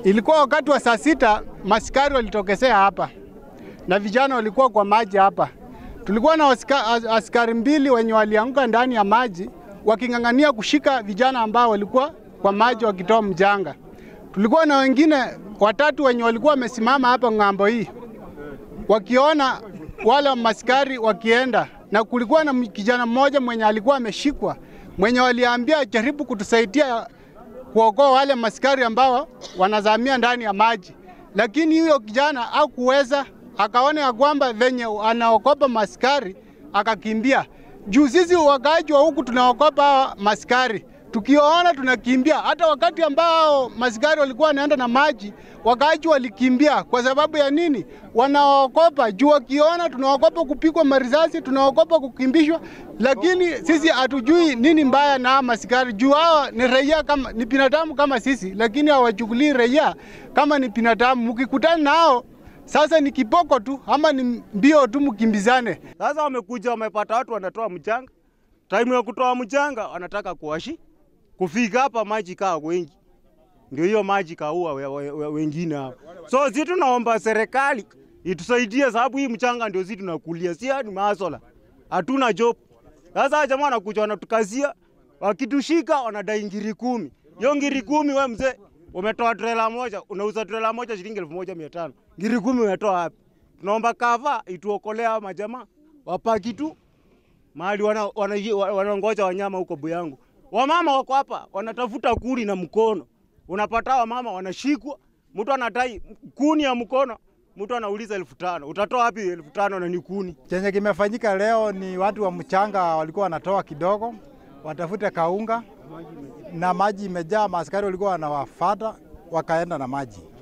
Ilikuwa wakati wa saa sita, maskari walitokezea hapa na vijana walikuwa kwa maji hapa. Tulikuwa na aska, askari mbili wenye walianguka ndani ya maji waking'ang'ania kushika vijana ambao walikuwa kwa maji wakitoa mjanga. Tulikuwa na wengine watatu wenye walikuwa wamesimama hapa ng'ambo hii wakiona wale maskari wakienda, na kulikuwa na kijana mmoja mwenye alikuwa ameshikwa mwenye waliambia jaribu kutusaidia kuokoa wale maskari ambao wanazamia ndani ya maji, lakini huyo kijana hakuweza, akaona ya kwamba venye anaokopa maskari akakimbia. Juu sisi wakaaji wa huku tunaokopa maskari, tukiona tunakimbia. Hata wakati ambao maskari walikuwa wanaenda na maji, wakaaji walikimbia. Kwa sababu ya nini? Wanaokopa juu, wakiona tunaokopa kupigwa marisasi, tunaokopa kukimbishwa, lakini sisi hatujui nini mbaya na maskari juu hawa ni raia kama ni binadamu kama sisi, lakini hawachukulii raia kama ni binadamu. Mkikutana nao sasa ni kipoko tu ama ni mbio tu, mkimbizane. Sasa wamekuja wamepata watu wanatoa mchanga, time ya kutoa mchanga wanataka kuwashi kufika hapa maji kaa wengi, ndio hiyo maji kaua we, we, we, wengine hapa. So sisi tunaomba serikali itusaidie, sababu hii mchanga ndio sisi tunakulia, si ni masola, hatuna job. Sasa jamaa wanakuja wanatukazia, wakitushika wanadai ngiri kumi. Hiyo ngiri kumi, we mzee umetoa trela moja, unauza trela moja shilingi elfu moja mia tano ngiri kumi umetoa wapi? Tunaomba kava ituokolea majamaa wapaki tu mahali wanangoja wana, wana wanyama huko Buyangu. Wamama wako hapa wanatafuta kuni na mkono, unapata wamama wanashikwa, mtu anadai kuni ya mkono, mtu anauliza elfu tano utatoa wapi elfu tano na ni kuni? Chenye kimefanyika leo ni watu wa mchanga walikuwa wanatoa kidogo watafute kaunga, na maji imejaa, maaskari walikuwa wanawafata wakaenda na maji.